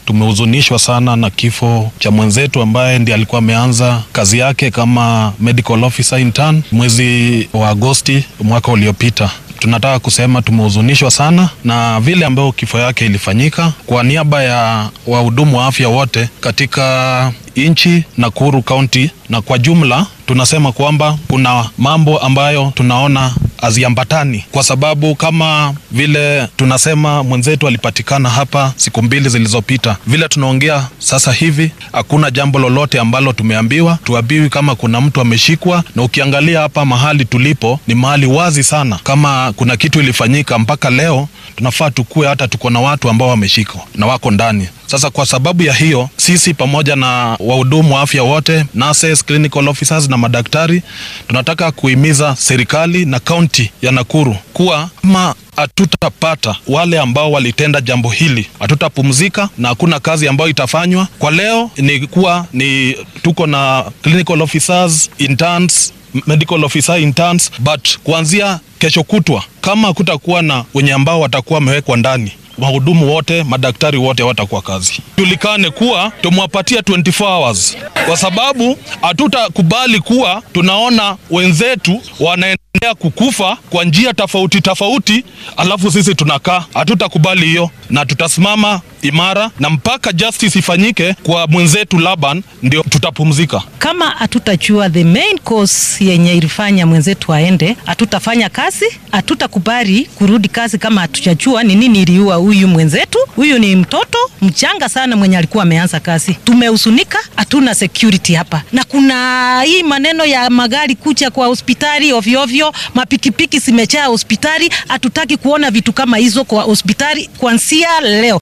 tumehuzunishwa sana na kifo cha mwenzetu ambaye ndiye alikuwa ameanza kazi yake kama medical officer intern mwezi wa Agosti mwaka uliopita. Tunataka kusema tumehuzunishwa sana na vile ambayo kifo yake ilifanyika. Kwa niaba ya wahudumu wa afya wote katika nchi Nakuru County na kwa jumla, tunasema kwamba kuna mambo ambayo tunaona haziambatani, kwa sababu kama vile tunasema mwenzetu alipatikana hapa siku mbili zilizopita, vile tunaongea sasa hivi hakuna jambo lolote ambalo tumeambiwa. Tuambiwi kama kuna mtu ameshikwa, na ukiangalia hapa mahali tulipo ni mahali wazi sana. Kama kuna kitu ilifanyika mpaka leo, tunafaa tukue hata tuko na watu ambao wameshikwa na wako ndani. Sasa kwa sababu ya hiyo, sisi pamoja na wahudumu wa afya wote, nurses, clinical officers na madaktari, tunataka kuhimiza serikali na kaunti ya Nakuru kuwa kama hatutapata wale ambao walitenda jambo hili, hatutapumzika na hakuna kazi ambayo itafanywa. Kwa leo ni kuwa ni tuko na clinical officers, interns, medical officer interns, but kuanzia kesho kutwa kama hakutakuwa na wenye ambao watakuwa wamewekwa ndani wahudumu wote madaktari wote watakuwa kazi. Julikane kuwa tumewapatia 24 hours, kwa sababu hatutakubali kuwa tunaona wenzetu wanaendelea kukufa kwa njia tofauti tofauti, alafu sisi tunakaa. Hatutakubali hiyo, na tutasimama imara na mpaka justice ifanyike kwa mwenzetu Laban, ndio tutapumzika. Kama hatutajua the main cause yenye ilifanya mwenzetu aende, hatutafanya kazi, hatutakubali kurudi kazi kama hatujajua ni nini iliua huyu mwenzetu. Huyu ni mtoto mchanga sana mwenye alikuwa ameanza kazi. Tumehusunika, hatuna security hapa, na kuna hii maneno ya magari kuja kwa hospitali ovyo ovyo, mapikipiki zimejaa hospitali. Hatutaki kuona vitu kama hizo kwa hospitali kuanzia leo.